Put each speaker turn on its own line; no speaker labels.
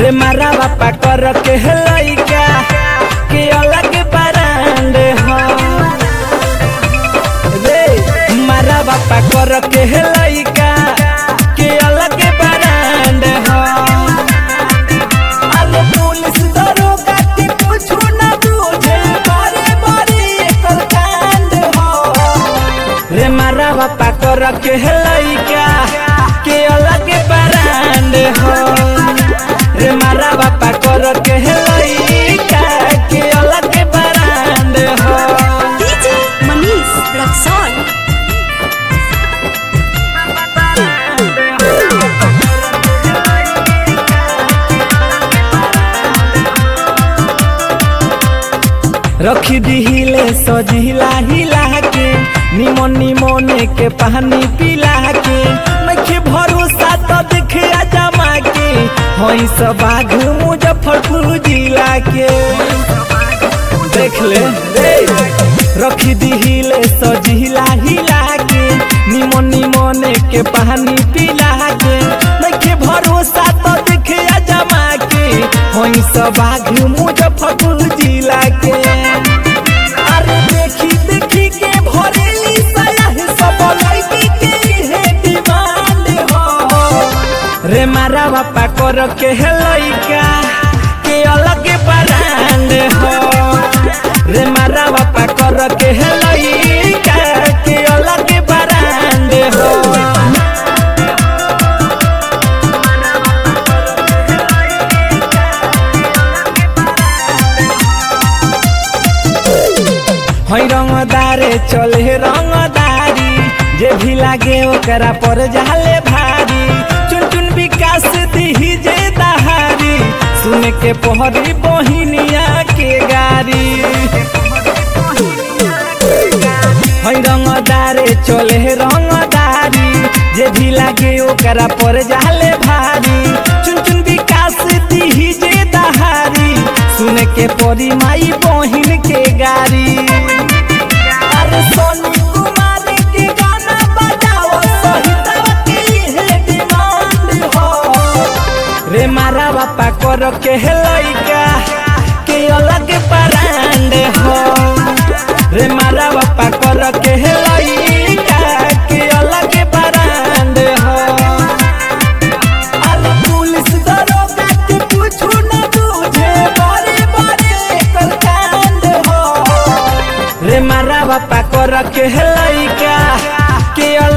रे मारा बापा कर के लइका के अलग ब्रांड हो रे मारा बापा कर के लइका के अलग ब्रांड हो अरे पुलिस दरोगा के कुछ न बुझे बारे बारे एकर कांड हो रे मारा बापा कर के लइका के अलग ब्रांड हो रे मारा बापा कर के लइका के अलग ब्रांड हो
DJ Manish Raxon.
रखी दिहिले सजिला हिला के निमन निमने के पानी पिला के नखे भरोसा तो देखे जमा के हई सब बाघ मुजफ्फरपुर जिला के देख ले रे रखी दिहिले सजिला हिला के निमन निमने के पानी पिला के नखे भरोसा तो देखे जमा के हई सब बाघ मुजफ्फरपुर जिला के अरे देखी देखी के भरेली सयाह सब लड़की के है डिमांड हो रे मारा बापा कर के है लइका के अलग ब्रांड हो रे मारा बापा कर के है लइका के अलग ब्रांड हो हई रंगदारे चले रंगदारी जे भी लागे ओकरा पर जाले भारी चुन चुन विकास दिही जे दहारी सुन के पहरी बहिनिया के गारी हई रंगदारे चले रंगदारी जे भी लागे ओकरा पर जाले भारी चुन चुन विकास दिही जे दहारी सुन के परी माई बहिन के गारी अरे सोनी कुमार के गाना बजाओ सहिता के है डिमांड हो रे मारा बापा कर के है लइका के अलग ब्रांड हो रे मारा बापा कर के है लइका के अलग ब्रांड हो अरे पुलिस दरोगा के कुछ न बुझे बारे बारे एकर कांड हो रे मारा बापा कर के लइका के